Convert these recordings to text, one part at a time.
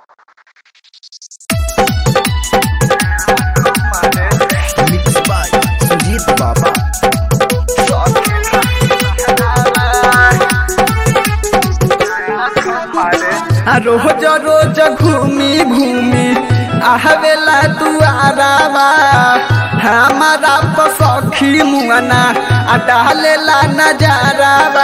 Mixed by Sujit Baba. आ रोज रोज घूमी घूमी आहवेला दुआरावा हमारा पसखी मुआना आ डालेला नजारावा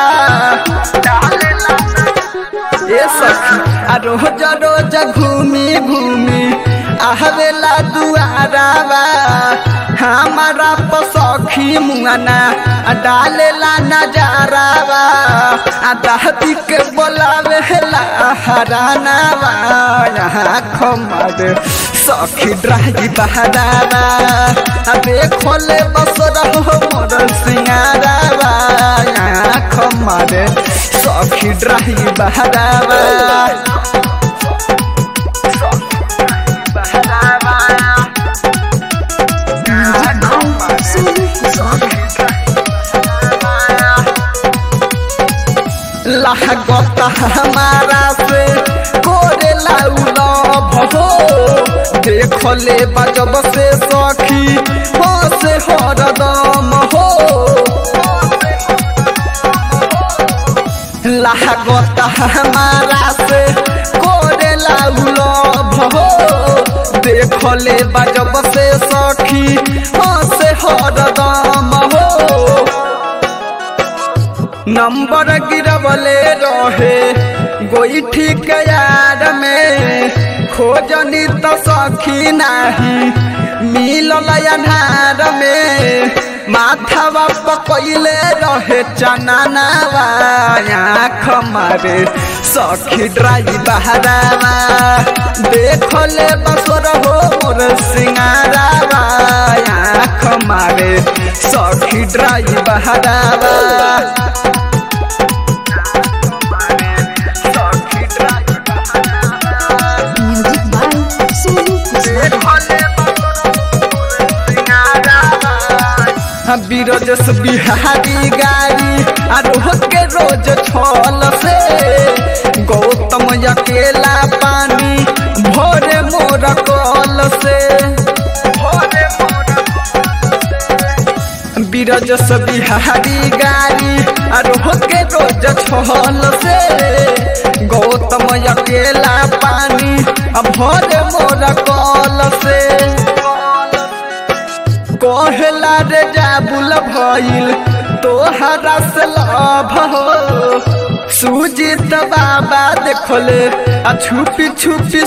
ए सखी आ रोज रोज घूमी घूमी आहवेला दुआरावा हमारा पसखी मुआना आ डालेला नजारावा आ दादी के बोलावे ला हरानावा यहाँ खमर सखी ड्राही बहरावा अबे खोले बस रहो मोर सिंगारावा यहाँ खमर सखी ड्राही बहरावा लागत हमारा से कोरे लाउला भहो देखले बजब से सखी हो से हरदम हो लागत हमारा से कोरे लाउला भहो देखले बजब से सखी हो से हरदम हो नंबर गिरवले रहे गोईठी के यार में खोजनी तो सखी नाही मिलल अनार में माथावा पकैले रहे चनानावा आँख मारे सखी ड्राई बहरावा देखले बसर हो मोर सिंगारावा आँख मारे सखी ड्राई बहरावा Music by Sonu बीरजस बिहारी गाड़ी आरोह के रोज छल से गौतम अकेला पानी भोरे मोर कल से बीरजस बिहारी गाड़ी आरोह के रोज छल से गौतम अकेला पानी भोरे मोर कल से कहला रे जाबुल भइल तोहरा से लभ हो सुजीत बाबा देखले आ छुपी छुपी